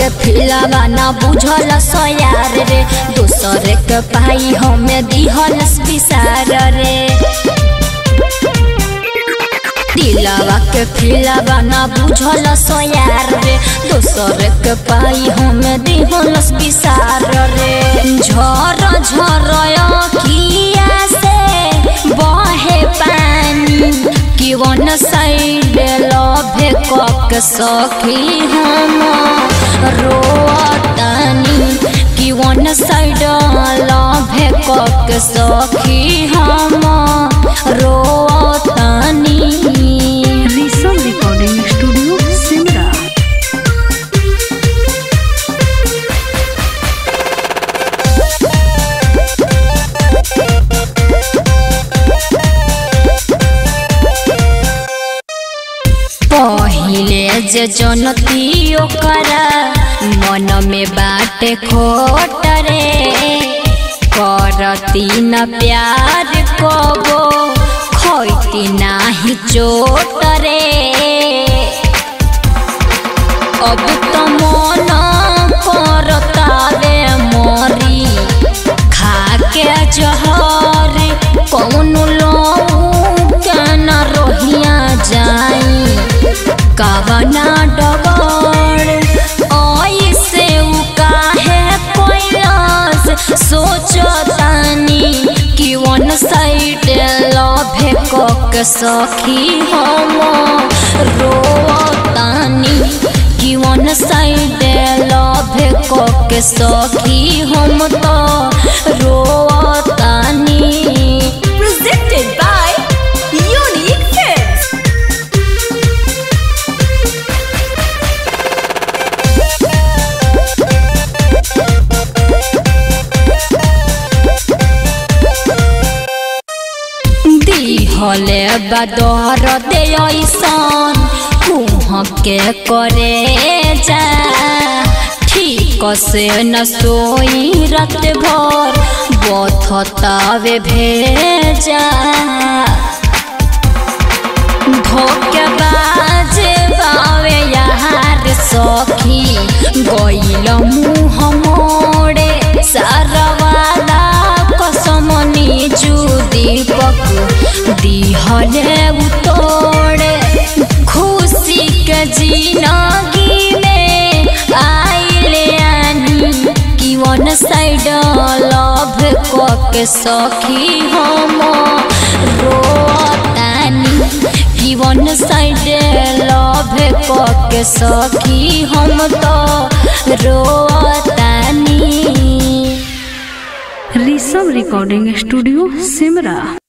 के फिलावा ना बुझल सयार रे दोसर के पाई हमें दिहल विसार रे दिलावा के फिलावा ना बुझल सयार रे दोसर के पाई हमें दिहल विसार रे झर झर किया से बहे पानी कि वन साइड लभे कक सखी हम रोतानी कि वन साइड लभे कक सखी हम रोतानी ऋषभ रिकॉर्डिंग स्टूडियो सिमरा पहिले जे जनती ओकरा मन में बाटे खोट रे करती न प्यार कबो खैती नाही चोट रे अब तो मन करतावे मरी खाके जहर कौन लोन रोहिया जाई कवना डगर ऐसे उ काहे कोइलास सोचतानी कि वन साइड लभे कक सखी हम रोतानी कि वन साइड लभे कक सखी हम तो रोतानी presented by Unique Films. दिहले बदर दे ऐसन कुह के करे जा ठीक से न सोई रात भर बथतावे भेजा धोके बाजे बावे यार सखी गइल मुँह मोड़े सारवाला कसमनी जू दीपक दिहले उतोड़े खुशी के जिनगी में आइले आनी कि वन साइड लव कके सखी हम रोतानी कि वन साइड लव कके सखी हम तो रोतानी ऋषभ रिकॉर्डिंग स्टूडियो सिमरा